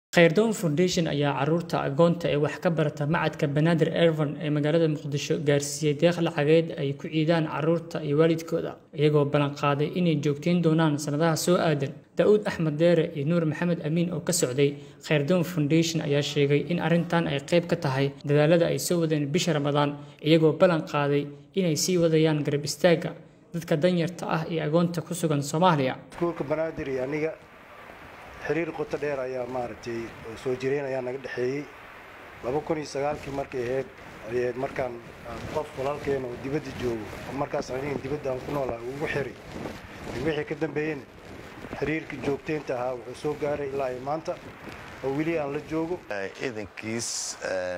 Khayrdoon Foundation ayaa carruurta agoonta ee wax ka barata Machadka Banaadir Ervan ee magaalada Muqdisho gaarsiiyay deeq lacageed ay ku ciidaan carruurta iyo waalidkooda, iyagoo ballan qaaday inay joogteyn doonaan sanadaha soo aadan. Daa'uud Axmed Deere iyo Nuur Maxamed Amiin oo ka socday Khayrdoon Foundation ayaa sheegay in arrintan ay qayb ka tahay dadaallada ay soo wadeen bisha Ramadaan, iyagoo ballan qaaday inay sii wadayaan garab istaagga dadka danyarta ah iyo agoonta ku sugan Soomaaliya. iskuulka banaadir iyo aniga xiriir qoto dheer ayaa maaragtay oo soo jireen ayaa naga dhexeeyey laba kun iyo sagaalkii markay ahayd ayayd markaan aan qof walaalkeena oo dibadda joogo oo markaas aniga dibadda aan ku noolaa ugu xiri wixii ka dambeeyena xiriirka joogteynta ahaa wuxuu soo gaaray ilaa iyo maanta oo weli aan la joogo ciidankiis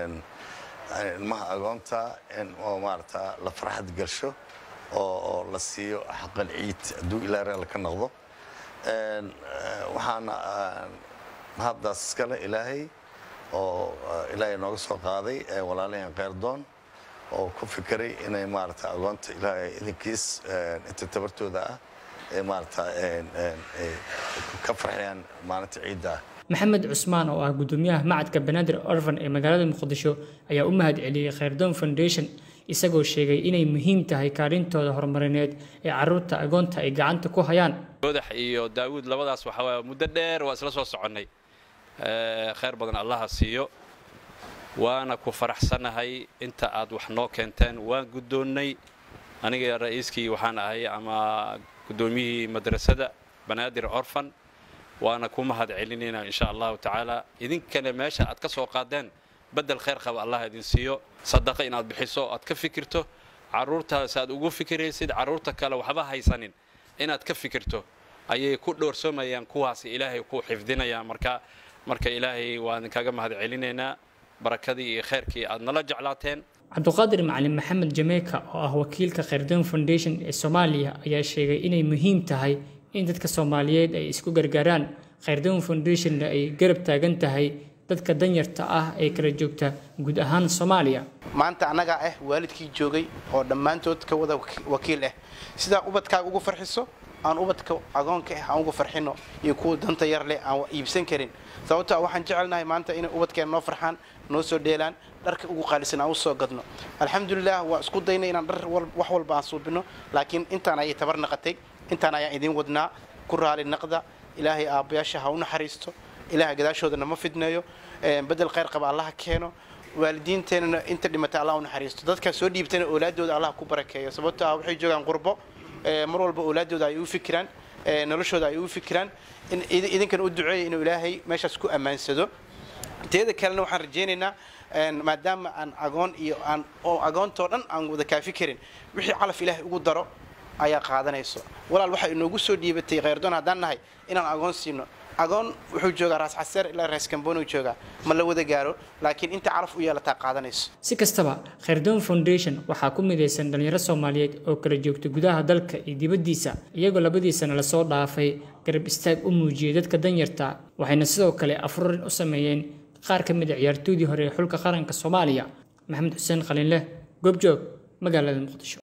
ilmaha agoonta in oo maarata la farxad gasho oo oo la siiyo xaqal ciid hadduu ilaa reer ka noqdo waxaana mahaddaas iskale ilaahay oo ilaahay nooga soo qaaday walaalahan khayrdoon oo ku fikiray inay maarata agoonta ilaahay idinkiis inta tabartooda ah ee maarata ka farxiyaan maalinta ciidda ah maxamed cusmaan oo ah gudoomiyaha macadka banaadir orvan ee magaalada muqdisho ayaa u mahad celiyey khayrdoon foundation isagoo sheegay inay muhiim tahay kaalintooda horumarineed ee carruurta agoonta ay gacanta ku hayaan madax iyo daawuud labadaas waxaa waaya muddo dheer waa isla soo soconnay khayr badan allaha siiyo waana ku faraxsanahay inta aad wax noo keenteen waan guddoonnay aniga ra'iiskii waxaan ahay ama guddoomiyihii madrasada banaadir orfan waana ku mahad celinaynaa insha allahu tacaala idinkana meesha aad ka soo qaadeen bedel khayr qaba allah idin siiyo sadaqa inaad bixiso aad ka fikirto carruurtaas aad ugu fikiraysid carruurta kale waxba haysanin inaad ka fikirto ayay ku dhowrsoomayaan kuwaas ilaahay ku xifdinayaan marka marka ilaahay waa idinkaga mahad celinaynaa barakadii iyo khayrkii aad nala jeclaateen cabduqaadir macalin maxamed jameeka oo ah wakiilka khayrdoon foundation ee soomaaliya ayaa sheegay inay muhiim tahay in dadka soomaaliyeed ay isku gargaaraan khayrdoon foundationna ay garab taagan tahay dadka danyarta ah ee kala joogta guud ahaan soomaaliya maanta annagaa ah waalidkii joogay oo dhammaantood ka wada wakiil ah sidaa ubadkaaga ugu farxiso aan ubadka agoonka ah aan ugu farxino iyo kuwa danta yar leh aan iibsan karin sababto waxaan jecelnahay maanta inay ubadkeena noo farxaan noo soo dheelaan dharka ugu qaalisan aan usoo gadno alxamdulilah waa isku daynay inaan dhar wax walba aan suubino laakiin intaan ayay tabar naqatay intaan ayaan idiin wadnaa ku raali naqda ilaahay aabbayaasha ha u naxariisto ilaaha gadaashoodana ma fidneeyo bedel khayr qaba allaha keeno waalidiinteenana inta dhimatay allah u naxariisto dadka soo dhiibtana oolaadooda allah ku barakeeyo sababto ah waxay joogaan qurbo mar walba oolaadooda ay u fikiraan noloshooda ay u fikiraan idinkan u duceeya inuu ilaahay meeshaas ku ammaansado teeda kalena waxaan rajaynaynaa maadaama aan agoon iyo aan oo agoontoo dhan aan wada kaafi karin wixii calaf ilaahay ugu daro ayaa qaadanayso walaal waxaa inoogu soo dhiibatay khayrdoon haddaan nahay inaan agoon siino agoon wuxuu joogaa raas xaseer ilaa raas kamboonu joogaa ma la wada gaaro laakiin inta calaf u yeelataa qaadanayso si kastaba khayrdoon foundation waxaa ku midaysan dhalinyaro soomaaliyeed oo kala joogta gudaha dalka iyo dibaddiisa iyagoo labadiisana lasoo dhaafay garab istaag u muujiyey dadka danyarta waxayna sidoo kale afurin u sameeyeen qaar ka mid a ciyaartoydii hore ee xulka qaranka soomaaliya maxamed xuseen khaliinleh goobjoog magaalada muqdisho